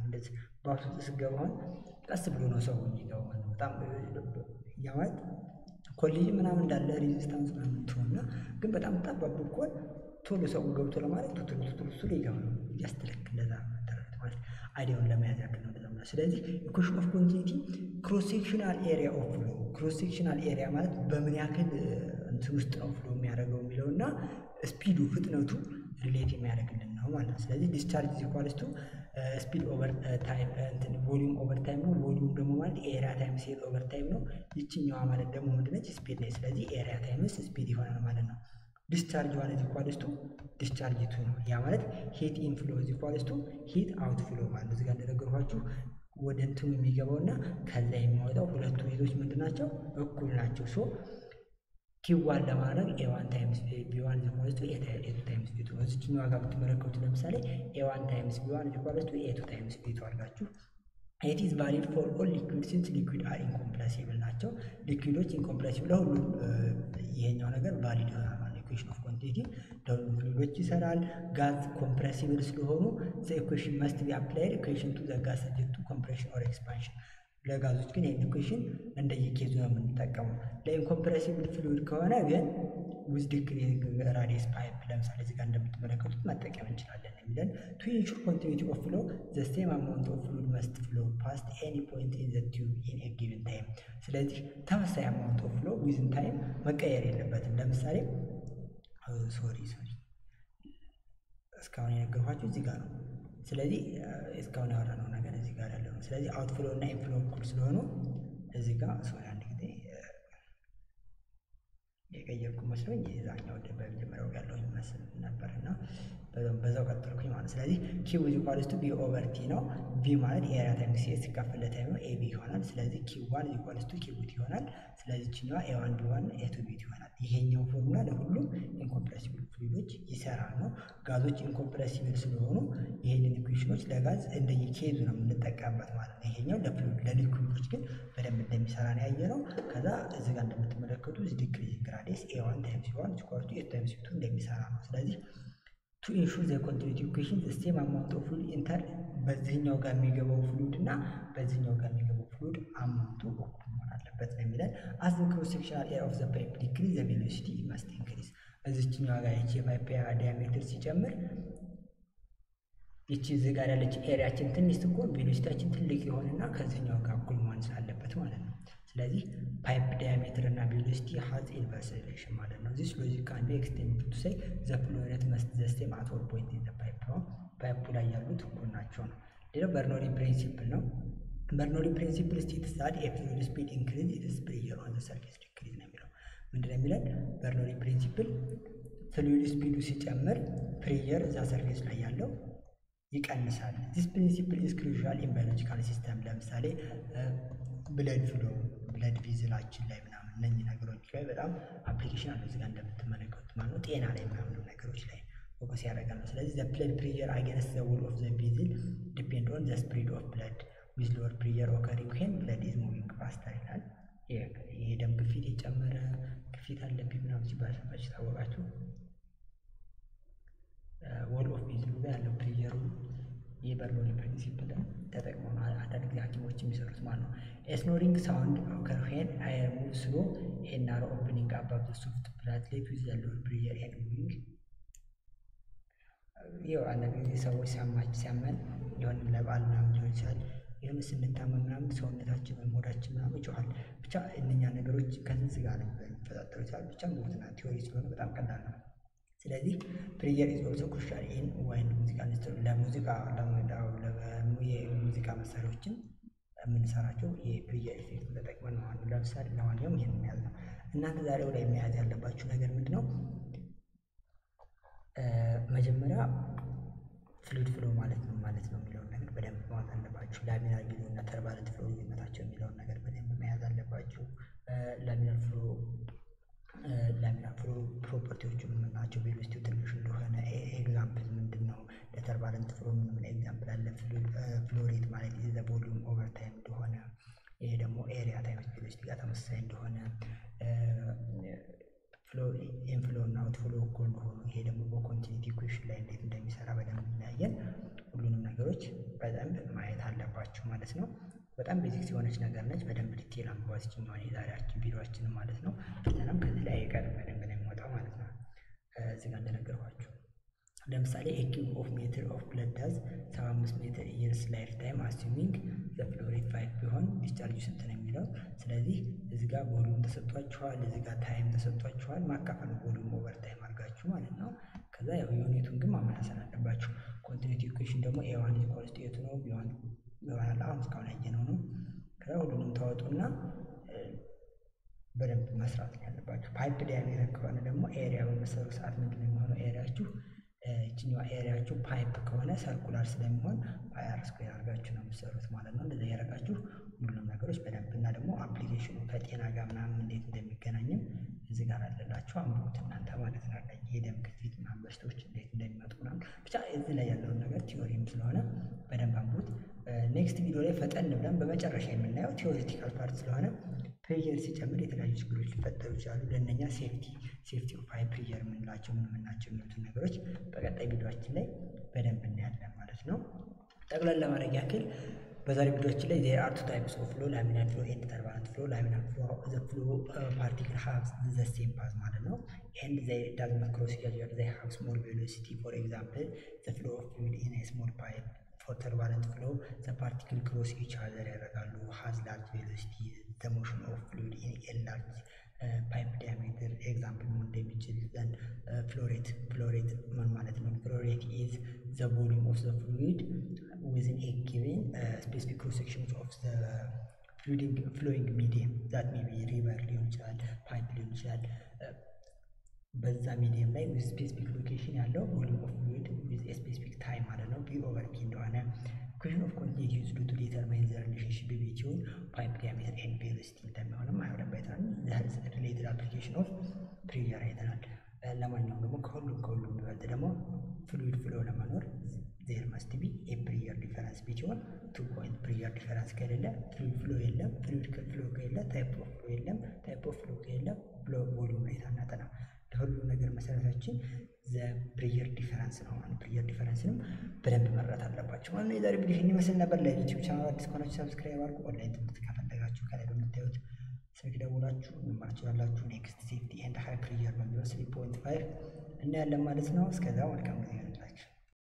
እንደዚህ ባስ ውስጥ ስገባ አሁን ቀስ ብሎ ነው ሰው የሚገባው ማለት ነው። በጣም ያ ማለት ኮሊዥን ምናምን እንዳለ ሬዚስታንስ ምናምን ትሆንና ግን በጣም ጠባብ ብኮን ቶሎ ሰው ገብቶ ለማለት ቱቱሩ ቱቱሩ ቱቱሩ ይገባል። ያስተለክ እንደዛ መደረግ ማለት አይዲያውን ለመያዝ ያክል ነው እንደዛ ማለት። ስለዚህ ኢኩዌሽን ኦፍ ኮንቲኒቲ ክሮስ ሴክሽናል ኤሪያ ኦፍ ፍሎ ክሮስ ሴክሽናል ኤሪያ ማለት በምን ያክል እንትን ውስጥ ነው ፍሎ የሚያደርገው የሚለው እና ስፒዱ ፍጥነቱ ሪሌት የሚያደርግልን ነው ማለት ነው። ስለዚህ ዲስቻርጅ ኢኳልስ ቱ ስፒድ ኦቨር ታይም እንትን ቮሊዩም ኦቨር ታይም ነው። ቮሊዩም ደግሞ ማለት ኤሪያ ታይምስ ሄድ ኦቨር ታይም ነው። ይችኛዋ ማለት ደግሞ ምንድነች? ስፒድ ነች። ስለዚህ ኤሪያ ታይምስ ስፒድ ይሆናል ማለት ነው። ዲስቻርጅ ዋን ኢዝ ኢኳልስ ቱ ዲስቻርጅ ቱ ነው። ያ ማለት ሂት ኢንፍሎ ኢዝ ኢኳልስ ቱ ሂት አውት ፍሎ ማለት እዚህ ጋር እንደነገርኳችሁ ወደ እንትኑ የሚገባው እና ከዛ የሚወጣው ሁለቱ ሂቶች ምንድን ናቸው? እኩል ናቸው። ሶ ኪዋን ለማድረግ ኤዋን ታይምስ ቢዋን ኢኳልስ ቱ ኤቱ ታይምስ ቢቱ ነው። እዚችኛዋ ጋር ብትመለከቱ ለምሳሌ ኤዋን ታይምስ ቢዋን ኢኳልስ ቱ ኤቱ ታይምስ ቢቱ አድርጋችሁ ኢት ኢዝ ቫሊድ ፎር ኦል ሊኩዊድ ሲንስ ሊኩዊድ አር ኢንኮምፕረሲብል ናቸው። ሊኩዊዶች ኢንኮምፕረሲብል ለሁሉም ይሄኛው ነገር ቫሊድ ይሆናል ማለት ነው። ኢኩዌሽን ኦፍ ኮንቲኒቲ ለሁሉም ፍሉይዶች ይሰራል። ጋዝ ኮምፕረሲብል ስለሆኑ ዘ ኢኩዌሽን መስት ቢ አፕላይድ ኢኩዌሽን ቱ ዘ ጋዝ ሰብጀክት ቱ ኮምፕሬሽን ኦር ኤክስፓንሽን ለጋዞች ግን ይህን ኢኩዌሽን እንደየኬዙ ነው የምንጠቀመው። ለኢንኮምፕረሲብል ፍሉይድ ከሆነ ግን ዊዝ ዲክሪዚንግ ራዲየስ ፓይፕ ለምሳሌ እዚህ ጋር እንደምትመለከቱት መጠቀም እንችላለን የሚለን ቱ ኢንሹር ኮንቲኒቲ ኦፍ ፍሎ ዘ ሴም አማውንት ኦፍ ፍሉይድ መስት ፍሎ ፓስት ኤኒ ፖይንት ኢን ዘ ቲዩብ ኢን ኤ ጊቭን ታይም። ስለዚህ ተመሳሳይ አማውንት ኦፍ ፍሎ ዊዝን ታይም መቀየር የለበትም። ለምሳሌ ሶሪ ሶሪ እስካሁን የነገርኳችሁ እዚህ ጋር ነው። ስለዚህ እስካሁን ያወራነው ነገር እዚህ ጋር ያለው ነው። ስለዚህ አውትፍሎ እና ኢንፍሎ እኩል ስለሆኑ እዚህ ጋር ሶሪ አንድ ጊዜ የቀየርኩ መስሎኝ የዛኛው በመጀመሪያው ያለው ይመስል ነበር እና በዛው ቀጠልኩኝ ማለት ስለዚህ ኪው ኢዝ ኢኳልስ ቱ ቢ ኦቨር ቲ ነው። ቪ ማለት ኤሪያ ታይምስ ኤስ ሲካፈል ለታይም ነው። ኤቢ ይሆናል። ስለዚህ ኪው ዋን ኢዝ ኢኳልስ ቱ ኪው ቲ ይሆናል። ስለዚህ ችኛዋ ኤ ዋን ቢ ዋን ኤ ቱ ቢ ቲ ይሆናል። ይሄኛው ፎርሙላ ለሁሉም ኢንኮምፕረሲብል ፍሉይዶች ይሰራል ነው። ጋዞች ኢንኮምፕረሲብል ስለሆኑ ይሄንን ኢኩዌሽኖች ለጋዝ እንደየኬዙ ነው የምንጠቀምበት ማለት ነው። ይሄኛው ለፍሉይድ ለሊኩዊዶች ግን በደንብ እንደሚሰራ ነው ያየ ነው። ከዛ እዚህ ጋር እንደምትመለከቱ ዲክሪዚንግ ራዲየስ ኤ ዋን ታይምስ ዋን ስኳር ቱ ኤ ታይምስ ቱ እንደሚሰራ ነው። ስለዚህ ቱ ኢንሹር ዘ ኮንቲኒቲ ኢኩዌሽን ዘ ሴም አማውንት ኦፍ ፍሉይድ ኢንተር በዚህኛው ጋር የሚገባው ፍሉይድ እና በዚህኛው ጋር የሚገባው ፍሉይድ አማውንቱ እኩል መሆን አለበት ነው የሚለን። አዝ ዘ ክሮስ ሴክሽናል ኤሪያ ኦፍ ዘ ፓይፕ ዲክሪዝ ዘ ቬሎሲቲ መስት ኢንክሪዝ። እዚችኛዋ ጋር ይቺ የፓይፕ ዲያሜትር ሲጨምር ይቺ እዚህ ጋር ያለች ኤሪያችን ትንሽ ስትሆን ቬሎሲቲያችን ትልቅ የሆነና ከዚህኛው ጋር እኩል መሆን ስላለበት ማለት ነው። ስለዚህ ፓይፕ ዲያሜትር እና ቬሎሲቲ ሀዝ ኢንቨርስ ሪሌሽን ማለት ነው። ዚስ ሎጂክ ካን ቢ ኤክስቴንድድ ቱ ሴይ ዘ ፍሎ ሬት መስት ዘ ሴም አት ኦል ፖይንት ኢን ዘ ፓይፕ ነው። ፓይፑ ላይ ያሉት እኩል ናቸው ነው። ሌላው በርኖሊ ፕሪንሲፕል ነው። በርኖሊ ፕሪንሲፕል ስቴትስ ዛት ኤ ፍሉይድ ስፒድ ኢንክሪዝ ኢትስ ፕሬሸር ኦን ዘ ሰርፌስ ዲክሪዝ ነው የሚለው። ምንድን ነው የሚለን? በርኖሊ ፕሪንሲፕል ፍሉይድ ስፒዱ ሲጨምር ፕሬሸር እዛ ሰርፌስ ላይ ያለው ይቀንሳል። ዚስ ፕሪንሲፕል ኢዝ ክሩሻል ኢን ባዮሎጂካል ሲስተም ለምሳሌ ብለድ ፍሎ ብለድ ቪዝላችን ላይ ምናምን እነኚህ ነገሮች ላይ በጣም አፕሊኬሽን አለው እዚጋ እንደምትመለከቱት ማለት ነው። ጤና ላይ ምናምን ነገሮች ላይ ፎከስ ያደርጋል ነው። ስለዚህ ዘ ብለድ ፕሬሸር አጌንስት ዘ ዎል ኦፍ ዘ ቪዝል ዲፔንድ ኦን ዘ ስፕሪድ ኦፍ ብለድ ዊዝ ሎወር ፕሬሸር ኦከሪንግ ዌን ብለድ ኢዝ ሙቪንግ ፋስተር ይላል። ይሄ ደም ግፊት የጨመረ ግፊት አለብኝ ምናምን ሲባል ሰምታችሁ ታወቃችሁ። ዎል ኦፍ ቪዝሉ ጋር ያለው ፕሬሸሩ የበርኖሊ ፕሪንሲፕል ተጠቅመው ነው አንዳንድ ጊዜ ሐኪሞች የሚሰሩት ማለት ነው። ስኖሪንግ ሳውንድ ኦከር ዌን አየር ሙቭ ስሎ ኤ ናሮ ኦፕኒንግ አባብ ዘ ሶፍት ፕላትሌት ዊዝ ዘ ሎወር ፕሬሸር ኤንድ ሙቪንግ። ይኸው አንዳንድ ጊዜ ሰዎች ሲያማች ሲያመን የሆነ ለበዓል ምናምን ሊሆን ይችላል የሆነ ስንታመም ምናምን ሰውነታችን ወይም ሆዳችን ምናምን ይጮሃል። ብቻ እነኛ ነገሮች ከዚህ ጋር ነው የሚፈጣጠሩ ይችላል። ብቻ ሞትና ቲዎሪ ስለሆነ በጣም ቀላል ነው። ስለዚህ ፕሬየር ኢዝ ኦልሶ ክሩሻል ኢን ዋይን ሙዚቃ ለሙዚቃ የሙዚቃ መሳሪያዎችን የምንሰራቸው የፕሬየር ኢፌክት ተጠቅመን ነው። ለምሳሌ ለማንኛውም ይህን የሚያዝ ነው። እናንተ ዛሬ ላይ መያዝ ያለባችሁ ነገር ምንድን ነው? መጀመሪያ ፍሉይድ ፍሎ ማለት ነው ማለት ነው የሚለውን ነገር በደንብ ማወቅ አለባችሁ። ላሚናር ፍሎ እና ተርባለንት ፍሎ ልዩነታቸው የሚለውን ነገር በደንብ መያዝ አለባችሁ። ላሚናር ፍሎ ላሚናር ፍሎ ፕሮፐርቲዎቹ ምን ናቸው? ቬሎሲቲው ትንሽ እንደሆነ ኤግዛምፕል ምንድን ነው? ለተርባለንት ፍሎ ምን ምን ኤግዛምፕል አለ? ፍሎ ሬት ማለት ዘ ቮሊዩም ኦቨር ታይም እንደሆነ፣ ይሄ ደግሞ ኤሪያ ታይምስ ቬሎሲቲ ጋር ተመሳሳይ እንደሆነ፣ ፍሎ ኢንፍሎ እና አውትፍሎ እኩል እንደሆኑ፣ ይሄ ደግሞ በኮንቲኒቲ ኢኩዌሽን ላይ እንዴት እንደሚሰራ በደንብ እናያየን። ሁሉንም ነገሮች በደንብ ማየት አለባችሁ ማለት ነው። በጣም ቤዚክስ የሆነች ነገር ነች። በደንብ ዲቴል አንብቧት ይችኛዋን የዛሬያችን ቪዲዮችንን ማለት ነው። እናም ከዚህ ላይ አይቀርም በደንብ ነው የሚወጣው ማለት ነው። እዚህ ጋር እንደነገርኳችሁ ለምሳሌ ኤኪብ ኦፍ ሜትር ኦፍ ብለድ ዳዝ 75 ሜትር ኢየርስ ላይፍ ታይም አሱሚንግ ዘ ፍሎ ሬት ፋይቭ ቢሆን ዲስቻርጁ ስንት ነው የሚለው። ስለዚህ እዚህ ጋር ቮሉም ተሰጥቷችኋል፣ እዚህ ጋር ታይም ተሰጥቷችኋል። ማካፈል ቮሉም ኦቨር ታይም አድርጋችሁ ማለት ነው። ከዛ ያው ዩኒቱን ግን ማመሳሰል አለባችሁ። ኮንቲኒቲ ኢኩዌሽን ደግሞ ኤዋን ኢኳልስ ቱ ኤቱ ነው ቢዋን ይሆናል። አሁን እስካሁን ያየነው ነው። ከዛ ሁሉንም ታወጡና በደንብ መስራት ነው ያለባችሁ። ፓይፕ ዲያሜትር ከሆነ ደግሞ ኤሪያ በመሰሩ ሰዓት ምንድን ነው የሚሆነው ኤሪያችሁ ይችኛዋ ኤሪያችሁ ፓይፕ ከሆነ ሰርኩላር ስለሚሆን ፓይ አር ስኩዌር አድርጋችሁ ነው የምትሰሩት ማለት ነው። እንደዚያ ያደረጋችሁ ሁሉንም ነገሮች በደንብ እና ደግሞ አፕሊኬሽኑ ከጤና ጋር ምናምን እንዴት እንደሚገናኝም እዚህ ጋር አለላችሁ አንብቡት እናንተ ማለት ነው። የደም ግፊት ምናምን በሽታዎች እንዴት እንደሚመጡ ምናምን ብቻ እዚህ ላይ ያለውን ነገር ቲዮሪም ስለሆነ በደንብ አንብቡት። ኔክስት ቪዲዮ ላይ ፈጠን ብለን በመጨረሻ የምናየው ቲዎሪቲካል ፓርት ስለሆነ ፕሬየር ሲጨምር የተለያዩ ችግሮች ሊፈጠሩ ይችላሉ። ለእነኛ ሴፍቲ ሴፍቲ ኦፍ ሃይ ፕሬየር የምንላቸው ምን ምን ናቸው የሚሉትን ነገሮች በቀጣይ ቪዲዮችን ላይ በደንብ እናያለን ማለት ነው። ጠቅላላ ለማድረግ ያክል በዛሬ ቪዲዮችን ላይ ዜር አር ቱ ታይፕስ ኦፍ ፍሎ ላሚናር ፍሎ ኤንድ ተርባለንት ፍሎ። ላሚናር ፍሎ ዘ ፍሎ ፓርቲክል ሃቭስ ዘ ሴም ፓዝ ማለት ነው ኤንድ ዘይ ዳዝ ኖት ክሮስ ኢች አዘር ዘይ ሃቭ ስሞል ቬሎሲቲ ፎር ኤግዛምፕል ዘ ፍሎ ኦፍ ፍሉይድ ኢን ኤ ስሞል ፓይፕ ፎር ተርባለንት ፍሎ ዘ ፓርቲክል ክሮስ ኢች አዘር ያደርጋሉ ሃዝ ላርጅ ቬሎሲቲ ዘ ሞሽን ኦፍ ፍሉይድ ኢን ኤ ላርጅ ፓይፕ ዲያሜትር ኤግዛምፕል መሆን እንደሚችል ዘንድ ፍሎሬት ፍሎሬት ምን ማለት ነው? ፍሎሬት ኢዝ ዘ ቮሉም ኦፍ ዘ ፍሉይድ ዊዝን ኤ ጊቨን ስፔሲፊክ ክሮስ ሴክሽንስ ኦፍ ዘ ፍሎዊንግ ሚዲየም ዛት ሜይ ቢ ሪቨር ሊሆን ይችላል፣ ፓይፕ ሊሆን ይችላል። በዛ ሚዲየም ላይ ዊዝ ስፔሲፊክ ሎኬሽን ያለው ቮሉም ኦፍ ፍሉይድ ዊዝ ስፔሲፊክ ታይም ማለት ነው ፒ ኦቨር ፒ እንደሆነ ኢኩዌሽን ኦፍ ኮንቲኒቲ ዩዝድ ቱ ዲተርማይን ዘ ሪሌሽንሺፕ ቢትዊን ፓይፕ ዲያሜትር ኤንድ ቬሎሲቲ እንደሚሆንም አይሆንም አይተናል። ሪሌትድ አፕሊኬሽን ኦፍ ፕሬዠር አይተናል። ለማንኛውም ደግሞ ከሁሉም ከሁሉም የሚበልጥ ደግሞ ፍሉይድ ፍሎ ለመኖር ዜር መስት ቢ ኤ ፕሬዠር ዲፈረንስ ቢትዊን ቱ ፖይንት ፕሬዠር ዲፈረንስ ከሌለ ፍሉይድ ፍሎ የለም። ፍሉይድ ፍሎ ከሌለ ታይፕ ኦፍ ፍሎ የለም። ታይፕ ኦፍ ፍሎ ከሌለ ፍሎ ቮሉም ሬት አናጠናም። ለሁሉም ነገር መሰረታችን ዘ ፕሬዠር ዲፈረንስ ነው። ፕሬዠር ዲፈረንስንም በደንብ መረዳት አለባቸው ማለት ነው። የዛሬ ቪዲዮ ይህን ይመስል ነበር። ለዩቲዩብ ቻናል አዲስ ከሆናችሁ ሰብስክራይብ አድርጉ። ኦንላይን ትምህርት ከፈለጋችሁ ከላይ በምታዩት ስልክ ደውላችሁ መማር ትችላላችሁ። ኔክስት ሴፍቲ ኤንድ ሃይ ፕሬዠር በሚለው ስሪ ፖይንት ፋይቭ እናያለን ማለት ነው። እስከዛ መልካም ጊዜ